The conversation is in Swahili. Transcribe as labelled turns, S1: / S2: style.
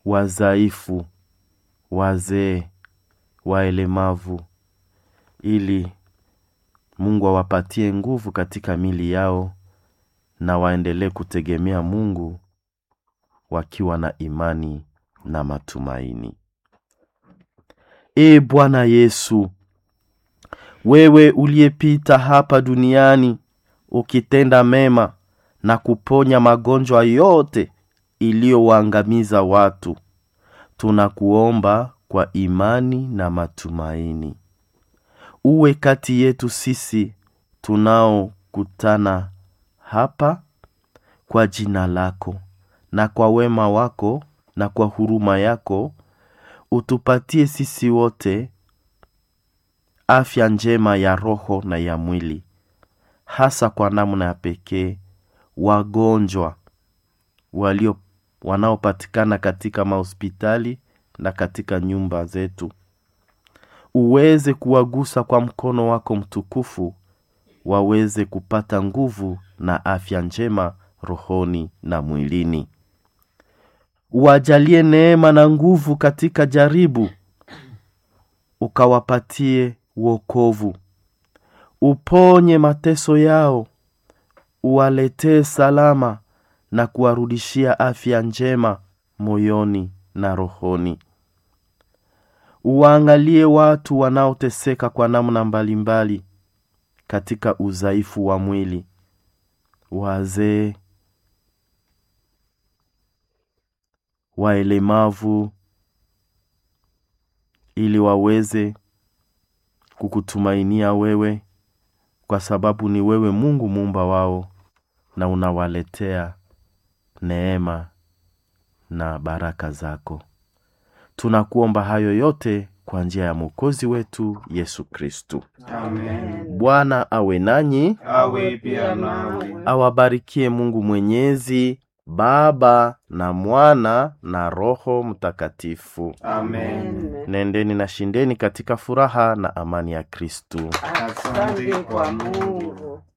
S1: wazaifu, wazee, waelemavu, ili Mungu awapatie nguvu katika mili yao na waendelee kutegemea Mungu wakiwa na imani na matumaini. Ee Bwana Yesu, wewe uliyepita hapa duniani ukitenda mema na kuponya magonjwa yote iliyowaangamiza watu, tunakuomba kwa imani na matumaini, uwe kati yetu sisi tunaokutana hapa kwa jina lako na kwa wema wako na kwa huruma yako, utupatie sisi wote afya njema ya roho na ya mwili, hasa kwa namna ya pekee wagonjwa walio wanaopatikana katika mahospitali na katika nyumba zetu, uweze kuwagusa kwa mkono wako mtukufu, waweze kupata nguvu na afya njema rohoni na mwilini. Uwajalie neema na nguvu katika jaribu, ukawapatie wokovu, uponye mateso yao, uwaletee salama na kuwarudishia afya njema moyoni na rohoni. Uwaangalie watu wanaoteseka kwa namna mbalimbali katika udhaifu wa mwili, wazee, waelemavu, ili waweze kukutumainia wewe, kwa sababu ni wewe Mungu muumba wao, na unawaletea neema na baraka zako. Tunakuomba hayo yote kwa njia ya Mwokozi wetu Yesu Kristu.
S2: Amen.
S1: Bwana awe nanyi,
S2: Awe pia nawe.
S1: awabarikie Mungu Mwenyezi, Baba na Mwana na Roho Mtakatifu.
S2: Amen.
S1: Nendeni na shindeni katika furaha na amani ya Kristu.
S2: Asante kwa Mungu.